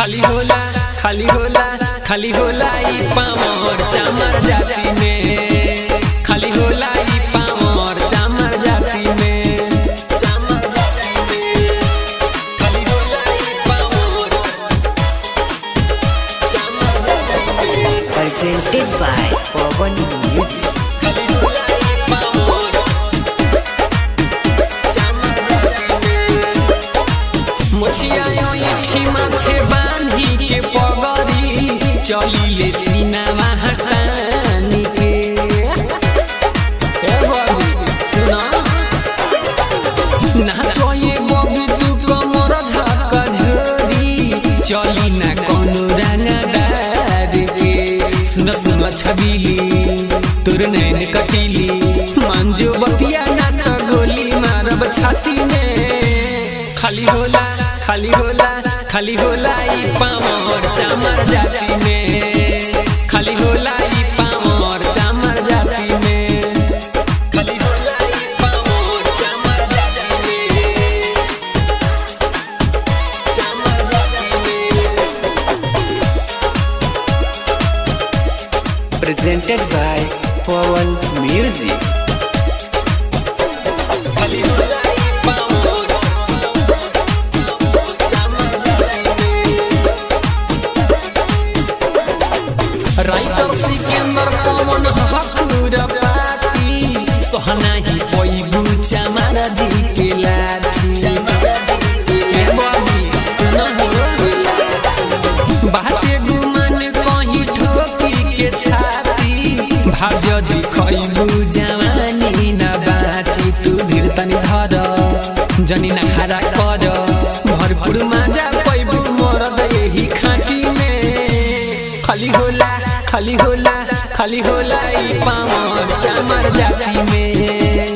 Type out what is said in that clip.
खाली होला खाली होला खाली होला ई पामर चामर जाति में खाली होला ई पामर चामर जाति में चामर जाति में खाली होला ई पामर चामर जाति में presented by Pawan Music. खाली होला ई पामर चामर जाति में मुछिया यो इठी माथे बांधी के पगड़ी चलिले सीनामा हटानी के ए बबी सुना नाचो ये बबी तू कमर झक झोरी चली ना कोनो रंगदार के सुन सुन छबीली तोर नैन कटीली मंजू बतिया ना तो गोली मारब छाती में खाली होला खाली होला खाली होला ई पामर चामर जाति में खाली होला ई पामर चामर जाति में खाली होला ई पामर चामर जाति में चामर जाति में Presented by Pawan Music. खाली होला ई पामर चामर जाति में राइटर सिकंदर पवन हकुर पाती सोहना ही पैगु चमार जी के लाठी ए बबी सुन हो बाते गुमान कहीं ठोकी के छाती भाज दिखैबु जवानी न बाची तू धीर तनी धर जनी न खड़ा कर भरपूर माजा पैबु मरद यही खाटी में खाली होला खाली होला खाली होला ई पामर चामर जाति में